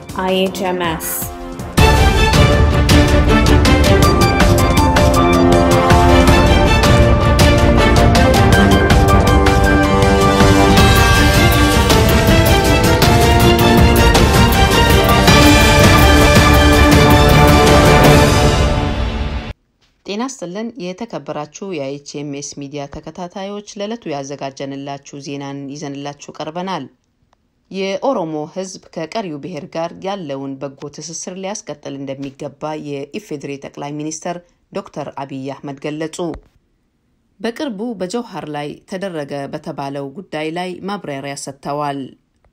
IHMS. ጤና ስጥልን የተከበራችሁ የኤችኤምኤስ ሚዲያ ተከታታዮች ለዕለቱ ያዘጋጀንላችሁ ዜናን ይዘንላችሁ ቀርበናል። የኦሮሞ ሕዝብ ከቀሪው ብሔር ጋር ያለውን በጎ ትስስር ሊያስቀጥል እንደሚገባ የኢፌዴሪ ጠቅላይ ሚኒስተር ዶክተር አብይ አህመድ ገለጹ። በቅርቡ በጀውሃር ላይ ተደረገ በተባለው ጉዳይ ላይ ማብራሪያ ሰጥተዋል።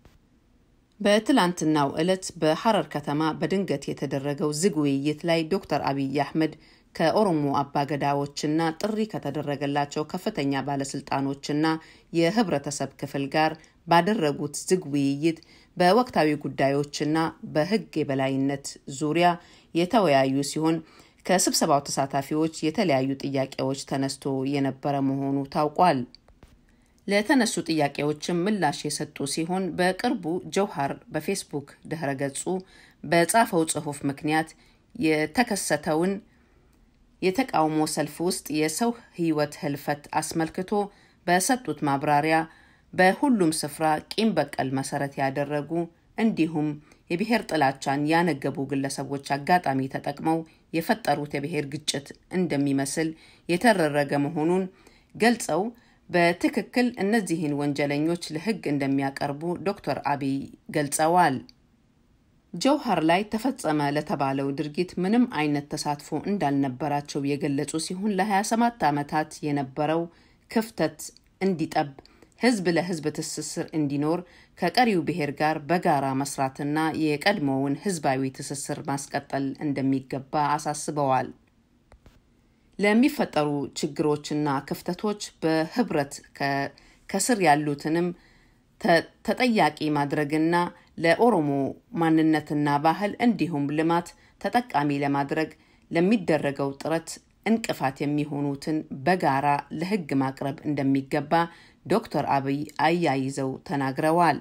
በትላንትናው ዕለት በሐረር ከተማ በድንገት የተደረገው ዝግ ውይይት ላይ ዶክተር አብይ አህመድ ከኦሮሞ አባገዳዎችና ጥሪ ከተደረገላቸው ከፍተኛ ባለስልጣኖችና የህብረተሰብ ክፍል ጋር ባደረጉት ዝግ ውይይት በወቅታዊ ጉዳዮችና በህግ የበላይነት ዙሪያ የተወያዩ ሲሆን ከስብሰባው ተሳታፊዎች የተለያዩ ጥያቄዎች ተነስቶ የነበረ መሆኑ ታውቋል። ለተነሱ ጥያቄዎችም ምላሽ የሰጡ ሲሆን በቅርቡ ጀውሃር በፌስቡክ ድህረ ገጹ በጻፈው ጽሑፍ ምክንያት የተከሰተውን የተቃውሞ ሰልፍ ውስጥ የሰው ህይወት ህልፈት አስመልክቶ በሰጡት ማብራሪያ በሁሉም ስፍራ ቂም በቀል መሰረት ያደረጉ እንዲሁም የብሔር ጥላቻን ያነገቡ ግለሰቦች አጋጣሚ ተጠቅመው የፈጠሩት የብሔር ግጭት እንደሚመስል የተደረገ መሆኑን ገልጸው በትክክል እነዚህን ወንጀለኞች ለህግ እንደሚያቀርቡ ዶክተር አብይ ገልጸዋል። ጀውሃር ላይ ተፈጸመ ለተባለው ድርጊት ምንም አይነት ተሳትፎ እንዳልነበራቸው የገለጹ ሲሆን ለ27 ዓመታት የነበረው ክፍተት እንዲጠብ ህዝብ ለህዝብ ትስስር እንዲኖር ከቀሪው ብሔር ጋር በጋራ መስራትና የቀድሞውን ህዝባዊ ትስስር ማስቀጠል እንደሚገባ አሳስበዋል። ለሚፈጠሩ ችግሮችና ክፍተቶች በህብረት ከስር ያሉትንም ተጠያቂ ማድረግና ለኦሮሞ ማንነትና ባህል እንዲሁም ልማት ተጠቃሚ ለማድረግ ለሚደረገው ጥረት እንቅፋት የሚሆኑትን በጋራ ለህግ ማቅረብ እንደሚገባ ዶክተር አብይ አያይዘው ተናግረዋል።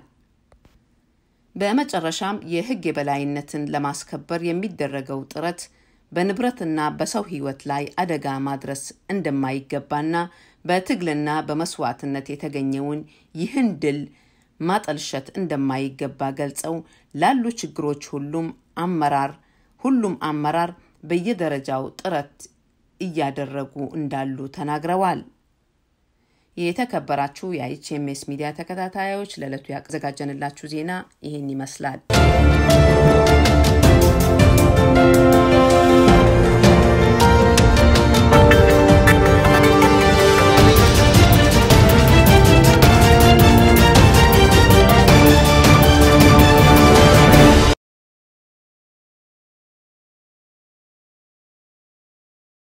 በመጨረሻም የህግ የበላይነትን ለማስከበር የሚደረገው ጥረት በንብረትና በሰው ህይወት ላይ አደጋ ማድረስ እንደማይገባና በትግልና በመስዋዕትነት የተገኘውን ይህን ድል ማጠልሸት እንደማይገባ ገልጸው ላሉ ችግሮች ሁሉም አመራር ሁሉም አመራር በየደረጃው ጥረት እያደረጉ እንዳሉ ተናግረዋል። የተከበራችሁ የኤችኤምኤስ ሚዲያ ተከታታዮች ለዕለቱ ያዘጋጀንላችሁ ዜና ይህን ይመስላል።